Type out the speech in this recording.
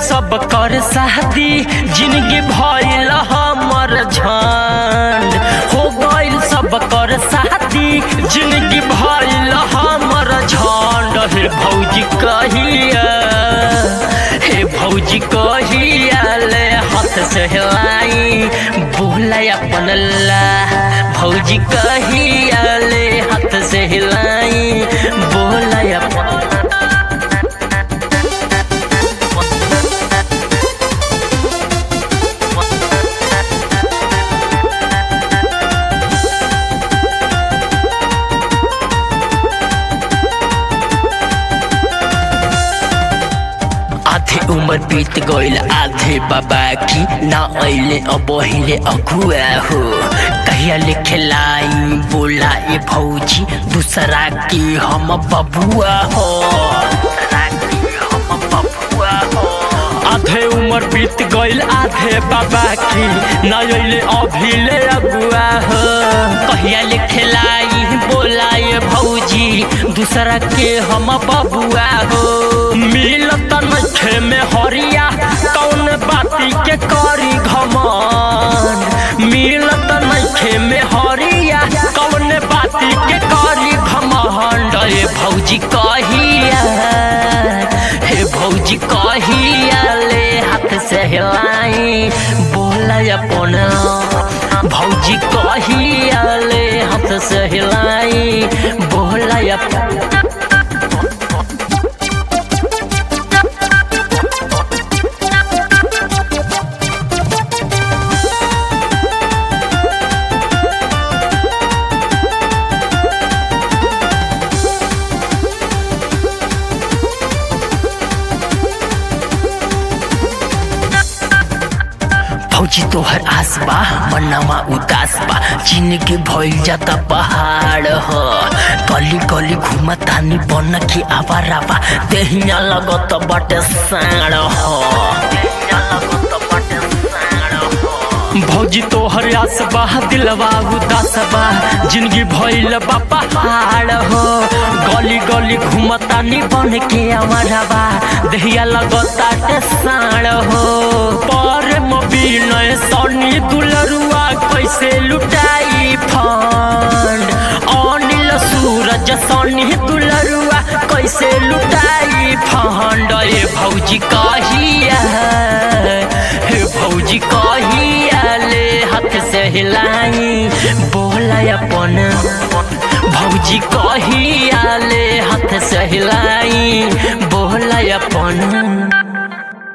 सब कर शादी जिंदगी भइल हमर झंड हो गइल सब कर शादी जिंदगी भइल हमर झंड हे भौजी कहिया हे भौजी कहिया ले हाथ से हिलाई बोला अपन ला भौजी कहिया ले हाथ से हिलाई बोला अपन आधे उम्र बीत गइल आधे बाबा की ना अइले अब हिले अगुआ हो कहिया लिखे लाई बोला ए भौजी दूसरा की हम बबुआ हो आधे उम्र बीत गइल आधे बाबा की ना अइले अभिले अगुआ हो कहिया लिखे लाई बोला ए भौजी दूसरा के हम बबुआ हो मिलत नखे में हरिया कौन बाती के करी घमन मिलत नखे में हरिया कौन बाती के करी घमंड हे भौजी कहिया हे भौजी कहिया ले हाथ से हिलाई बोला अपन भौजी कहिया ले हाथ से हिलाई बोला अपन फौजी तोहर आस बा मनावा उदास बा जिंदगी भइल जाता पहाड़ ह गली गली घुमा तानी बन के आवारा बा देहिया लगत बाटे साड़ ह भौजी तोहर आस बा दिलवा उदास बा जिंदगी भइल बा पहाड़ हो गली गली घुमतानी बन के आवारा बा देहिया लगताटे साड़ हो पर मोबिनय सनी दुलरुआ कैसे लुटाई फंड अनिल सूरज सनी दुलरुआ कैसे लुटाई फंड ए भौजी कहिया हे भौजी कहिया ले हाथ से हिलाई बोला अपन भौजी कहिया ले हाथ से हिलाई बोला अपन